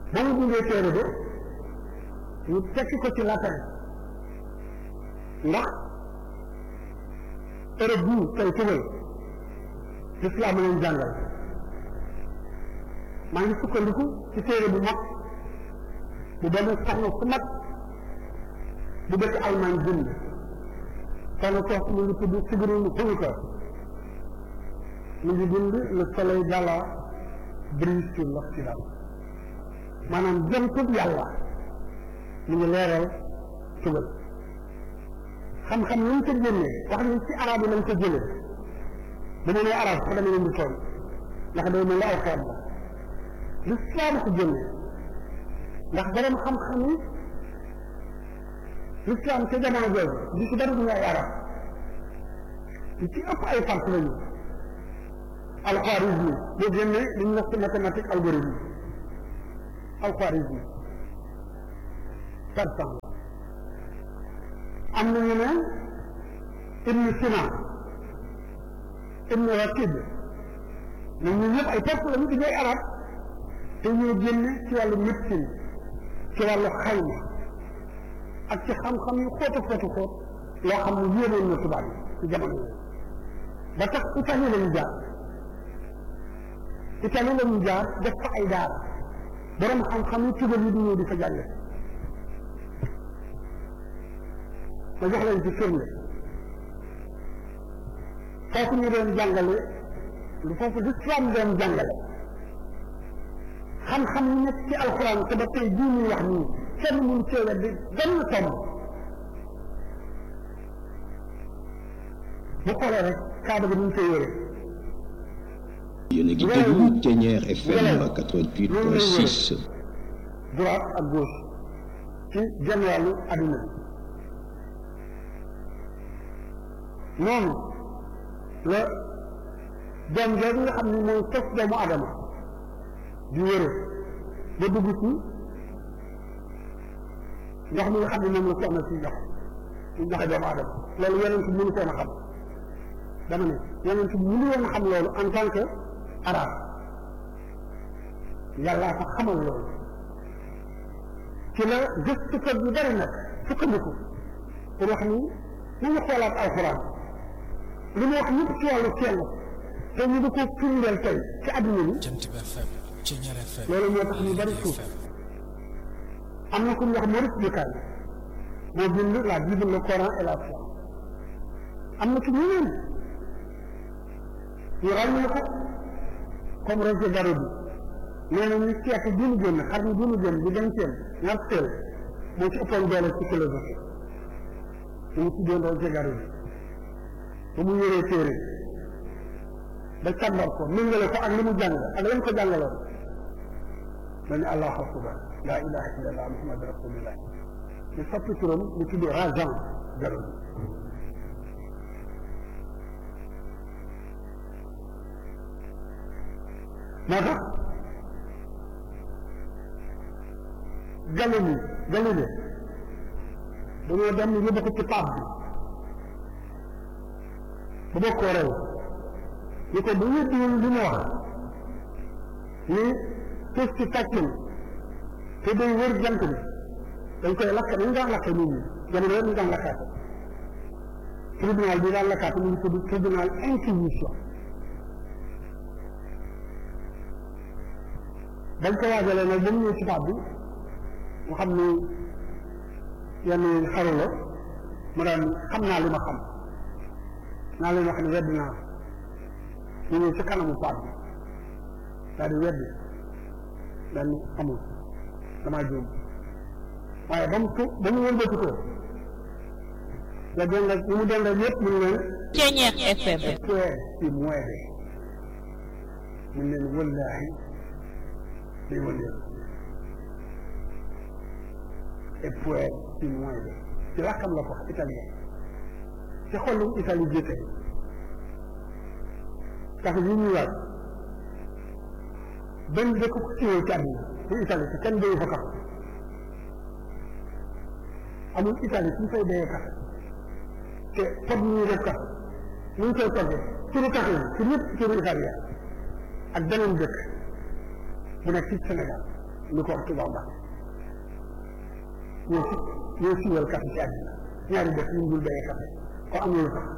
ba mu bindee téere ba ñu tekki ko ci latin ndax Europe bii tey tugal l'islam leen jàngal maa ngi sukkandiku ci téere bu mag bu benn soxna su mag bu dëkk Allemagne bind soxna soosu mu ngi tudd Sigrun Hunker mu ngi bind le soleil d'Allah brille sur l'Occident maanaam jëntub yàlla mu ngi leeral tugal xam-xam lañ ko génnee wax ni ci arab yi lañ ko jëlee bu ma nee arab sax dama leen di tooñ ndax day mel ni aw xeet la l'islam ko génnee ndax borom xam-xam yi l'islam ca jamono jooju di ci dara duñu ay arab li ci ëpp ay fars lañu alxwarizmi boo génnee li ñu wax ci mathématique algorithme alxwarizmi persan am nañu ne ibn Sina ibn Rakib ñoom ñu ñëpp ay perse lañu di ñooy arab te ñoo génne ci wàllu médecine ci wàllu xayma ak ci xam-xam yu xóotu xóotu xóot loo xam ne yéemoon na tubaab yi ci jamono yi ba tax Italie la ñu jaar Italie la ñu jaar def fa ay daara borom xam-xam yi tugal yi di ñëw di fa jànge ma jox leen ci firnde foofu ñu doon jàngale lu foofu l'islam doon jàngale xam-xam yi nekk ci alxuraan te ba tey bii ñuy wax nii kenn mënu cee weddi benn tomb bu xoolee rek kaaba gi ñu koy yore yéen a ngi déglu Thiéniere FM 88.6 droite ak gauche ci genn wàllu adduna bi noonu la doom jooju nga xam ne mooy sos doomu adama di wëre ba dugg ci ndox mi nga xam ne moom la soxna si jox ci joxe doomu adama loolu yonent bi mënu koon a xam dama ne yonent bi mënu woon a xam loolu en tant que arabe yàllaa ko xamal loolu ci la gëstukat yu bari nag sukkandiku pour wax ni nañu xoolaat alxuraan li mu wax ñëpp ci wàllu sell te ñu di ko firndeel tey ci àdduna bi loolu moo tax ñu bari suuf am na ku ñu wax Maurice Bucaille moo bind la Bible le Coran et la foi am na ci ñeneen ñu ràññee ko comme Roger Garaudy nee na ñu siècle bi ñu génn xarnu bi ñu génn di vingtième ñaarteel moo ci ëppoon doole ci philosophie ñu mu tuddoon Roger Garaudy ba mu yoree téere ba càmbar ko méngale ko ak li mu jàng ak lañ ko jàngaloon dañu allahu akbar la ilaha illallah muhammad rasulillah ñu soppi turam ñu tudd Rajan Garaudy moo tax Galilée Galilée dañoo dem yóbbu ko ci pape bi bu bokkoo rew ñu ko bu wéddiwul li mu wax ni suuf si tàcc na te day wër jant bi dañ koy lakk dañ daan lakk nit ñi jamono yëpp ñu daan lakkaate tribunal bi daan lakkaate mu ngi tudd tribunal inquisition dañ ko waajalee nag ba mu ñëw ci pape bi mu xam ni yenn xaru la mu daan xam naa li ma xam naa leen wax ne wedd naa ñu ñëw ci kanamu paat bi daal di wedd daal ni amul damaa juum waaye ba mu tu ba mu wëlbati ko la dend ak ñu mu dend ak yëpp mu ne leen Thiéniere FM puer si mueve mu ne leen wallaahi day wëndeelu et puer si mueve ci làkkam la ko wax italien ci xolu Italie jëkke tax yi ñuy waaj benn dëkk ko siiwee ci àdduna ci Italie te kenn béyu fa kafe amul Italie suñ fay béyee kafe te pot ñuy def kafe ñu ngi koy toggee turu kafe yi ci ñëpp turu italien ak beneen dëkk bu nekk ci Sénégal lu ko tubaab ba ñoo si ñoo siiwal café ci àddina ñaari def ñu dul béyee café ko am na lu tax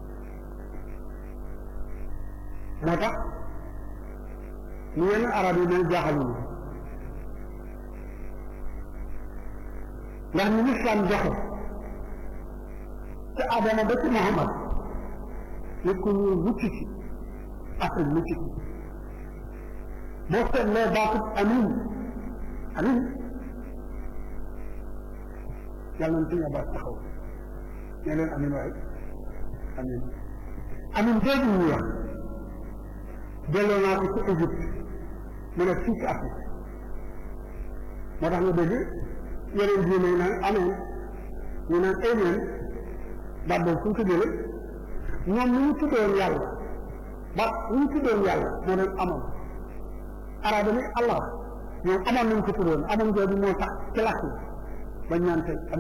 moo tax ñu yenn arab yi dañ jaaxaluñu ndax ni lislaam joxe te Adama ba ci Muhammad nit ku ñuul mucc ci Afrique mucc ci boo seetlee baatut amin amin yàlla nañ suñu baat taxaw ne leen amin waaye amin amin jooju ñu wax delloo naa ko ci Égypte mu ne fii ci Afrique moo tax nga dégg yeneen diine yi naan amen ñu naan amen baat boobu fu ñu ko jëlee ñoom ni ñu tuddoon yàlla baat ni ñu tuddoon yàlla moo doon amoon arab ni allah ñoom amoon nañ ko tuddoon amoon jooju moo tax ci làkk bañ naan tey